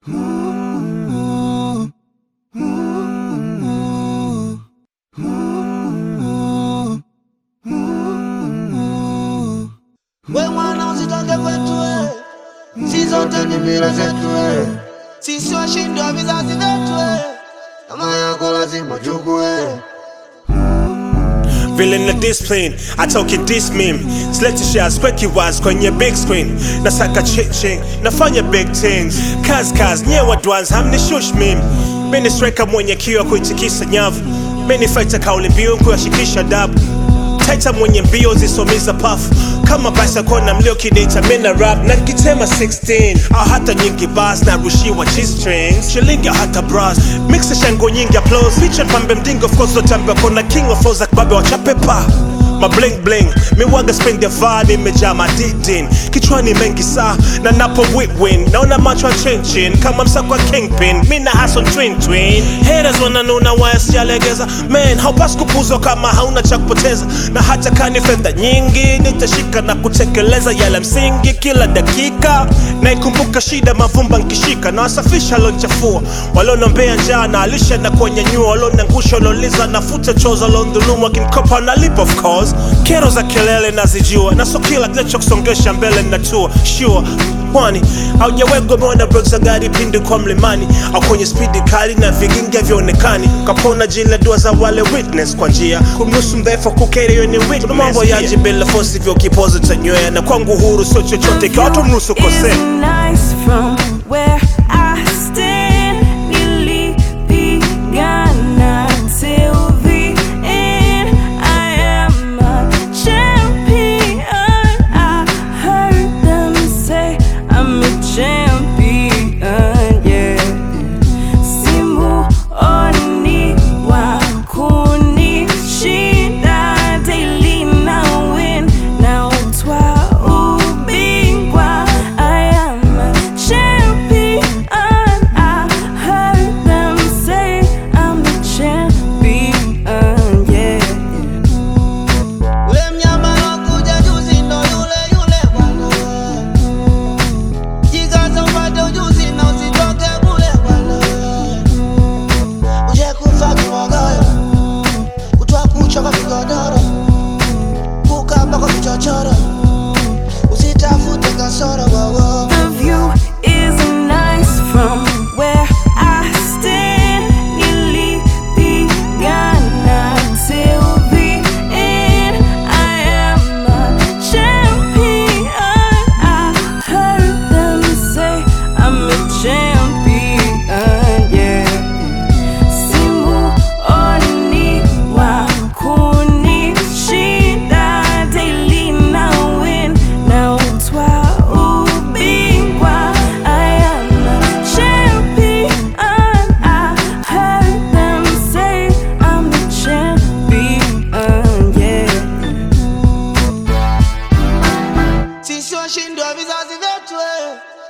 We mwana usitoke kwetu we, si zote ni mila zetu we, sisi washindi wa vizazi vyetu we, kama yako lazima chukue. Vile na discipline atoke this meme sileti shares kweki wise kwenye big screen nasaka chiching nafanya big things kaz kaz nyewe dwans hamni shush meme mini striker mwenye kiwa kuitikisa nyavu mini fighter kauli mbiu kuyashikisha dabu taita mwenye mbio zisomiza pafu kama basi kona mlio kidita mina rap na kitema 16 au hata nyingi bas na rushiwa g-strings shilingi au hata bras mixa shango nyingi applause feature pambe mdingo of course zotambe kona king of flows akbabe wachapepa ma bling bling miwaga spend ya vani imejaa madidin kichwani mengi saa na napo win naona macho ya chinchin kama msako wa kingpin mi na hason twin twin haters wananuna waya sijalegeza man haupasi kupuzwa kama hauna cha kupoteza na hata kani fedha nyingi nitashika na kutekeleza yale msingi kila dakika naikumbuka shida mavumba nkishika na wasafisha lonchafua walionombea njaa na alisha na kuwanyanyua walionangusha walioliza nafuta choza waliondhulumu wakinikopa nalipa of course kero za kelele nazijua na so kila kinachokusongesha mbele natua sure pwani haujawegwa umeona brek za gari pindi kwa mlimani au kwenye spidi kali na vigingi havyoonekani kapona jila dua za wale witness kwa njia kumnusu mdhaifu kukeri yo ni witness Kuna mambo yaji bila fosi vyo kipozo tanywea na kwangu huru sio chochote ikiwa watu mnusu is kosea nice from where I stand. Nilipigana till the end. I am a champion. I heard them say I'm a champion. Yeah. Simuoni wa kunishinda daily na win na utwa ubingwa I am a champion I heard them say I'm a champion yeah Ule mnyama lokuja juzi ndo yule yule bwana. Jikaze upate ujuzi na usitoke bure bwana. Uje kufa kibogoyo, kutwa kucha kwa kigodoro, kukamba kwa vichochoro, usitafute kasoro wowo. The view is nice from where I stand. Nilipigana till the end. I am a champion. I heard them say I'm a champion. Yeah. Simuoni wa kunishinda daily na win na utwa ubingwa I am a champion I heard them say I'm a champion yeah Sisi washindi wa vizazi vyetu eh.